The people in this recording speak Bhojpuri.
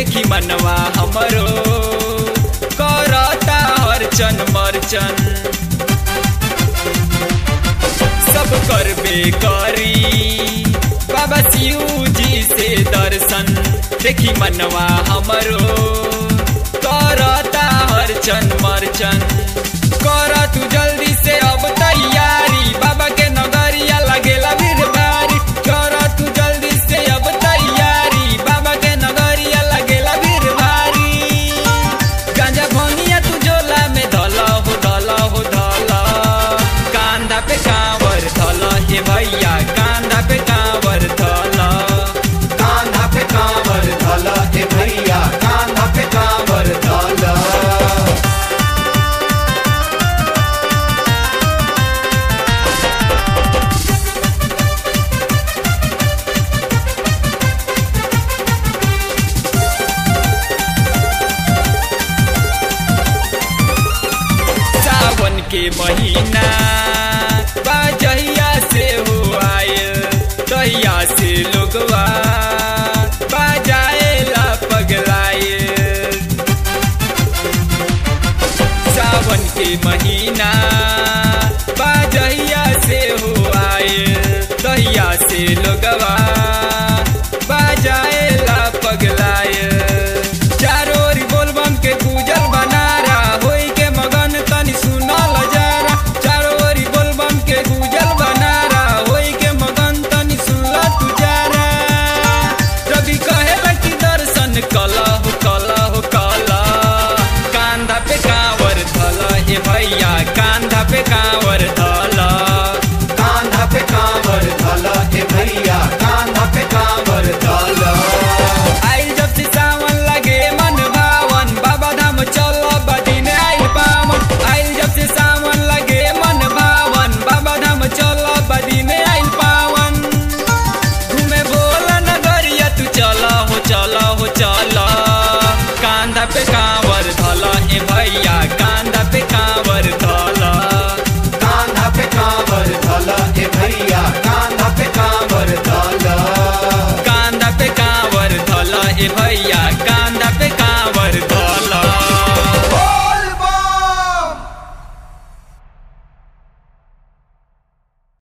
देखी मनवा हमरो करता हरचन मरचन सब करबे करी बाबा शिव जी से दर्शन देखी मनवा हमरो करता हरचन मरचन कर तू जल्दी से अब तैयारी बाबा के नगरिया लगेला भीड़ भारी कर तू जल्दी से अब तैयारी बाबा के नगरिया लगेला भीड़ भारी गांजा भनिया तू झोला में धल हो धल हो धल कांधा पे कांवर धल हे भैया कांधा पे कांवर धल कान्हा पे कांवर धल ए भैया कान्हा पे कांवर धल सावन के महीना बाजहिया से हो आयल तहिया से लोगवा बाजाएला पगलायल सावन के महीना बाजहिया से हो आयल तहिया से लोगवा बाजाएला पगलायल चारों ओर बोलबम के गुजर बनारा होई के मगन तनी सुनल जरा चारों ओर बोलबम के गुजर बनारा होई के मगन तनी सुनल तू जरा रवि कहेला कि दर्शन कला हो कला हो कला कांधा पे कांवर धल हे भैया कांधा पे कांवर धल